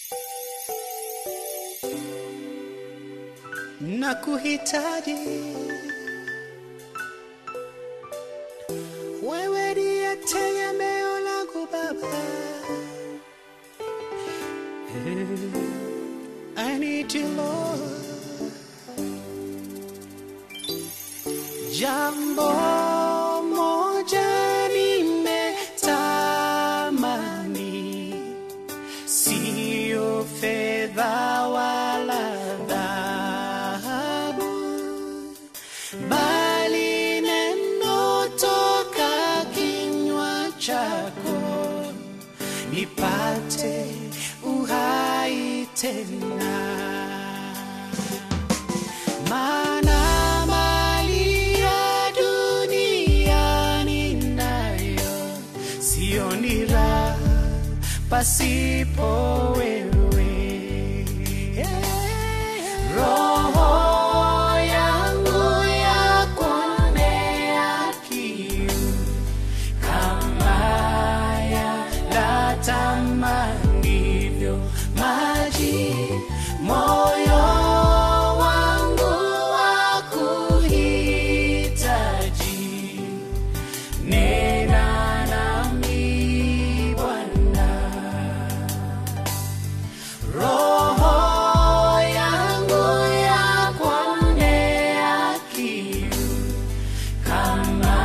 na kuhitaji wewe ndiye tegemeo langu Baba. I need you Lord. Jambo moja nimetamani, sio fedha wala dhahabu, bali neno toka kinywa chako, nipate uhai tena maana mali ya dunia ninayo sioni raha pasipo wewe. Roho yangu yakuonea kiu kama yatamanivyo maji, moyo wangu wakuhitaji. Nena nami Bwana, roho yangu yakuonea kiu kama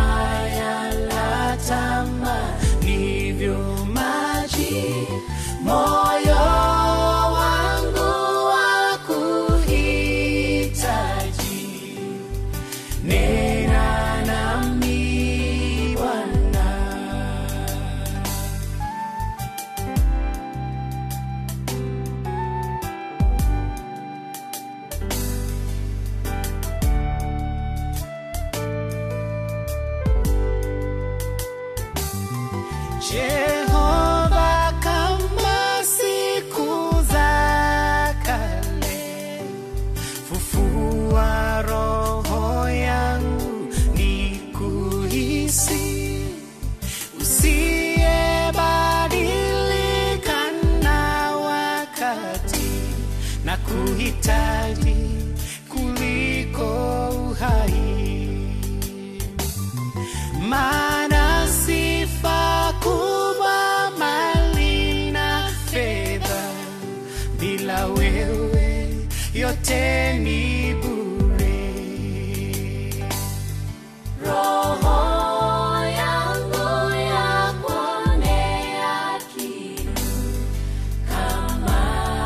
yalatamanivyo maji, moyo wangu wakuhitaji. Nena nami Bwana. Jehova, kama siku za kale, fufua roho yangu nikuhisi, usiyebadilika na wakati, na kuhitaji kuliko uhai maana sifa kubwa mali na fedha, bila wewe yote ni bure. Roho yangu yakuonea kiu kama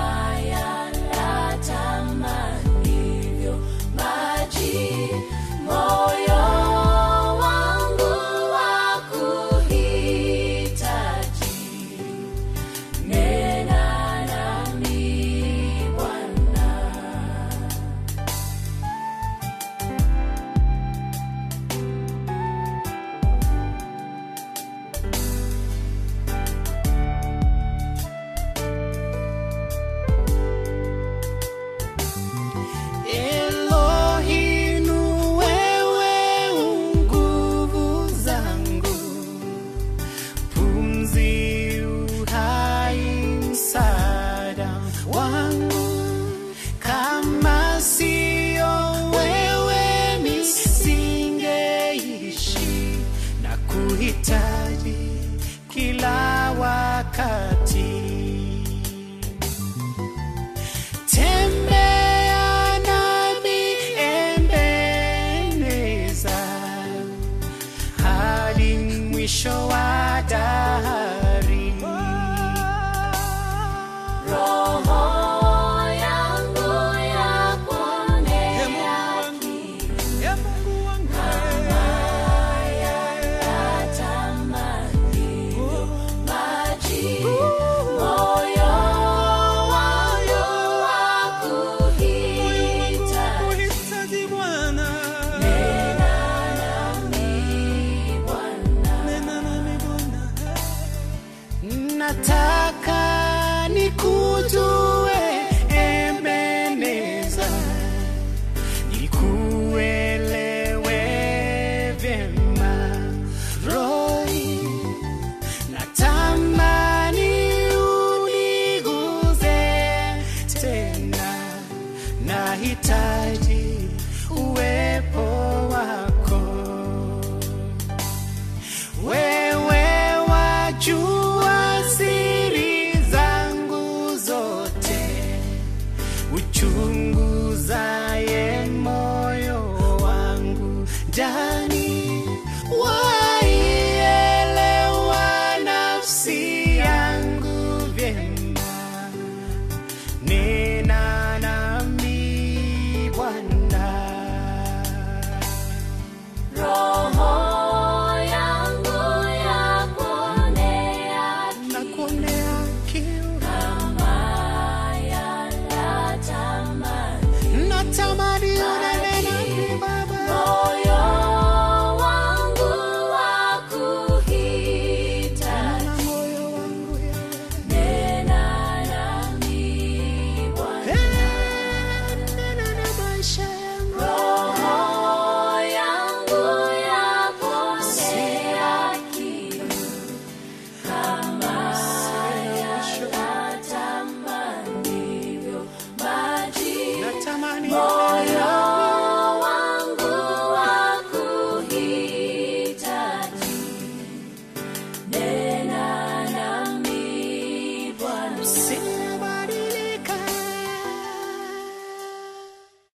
yalatamanivyo maji, moyo wangu wakuhitaji. Nena nami Bwana. Elohim, wewe nguvu zangu, pumzi, uhai, msaada wangu. Kama sio wewe nisingeishi, na kuhitaji kila wakati. Tembea nami Ebeneza, hadi mwisho wa dahari. Roho yangu yakuonea kiu kama yalatamanivyo maji, moyo wangu wakuhitaji. Nena nami Bwana. Nataka niku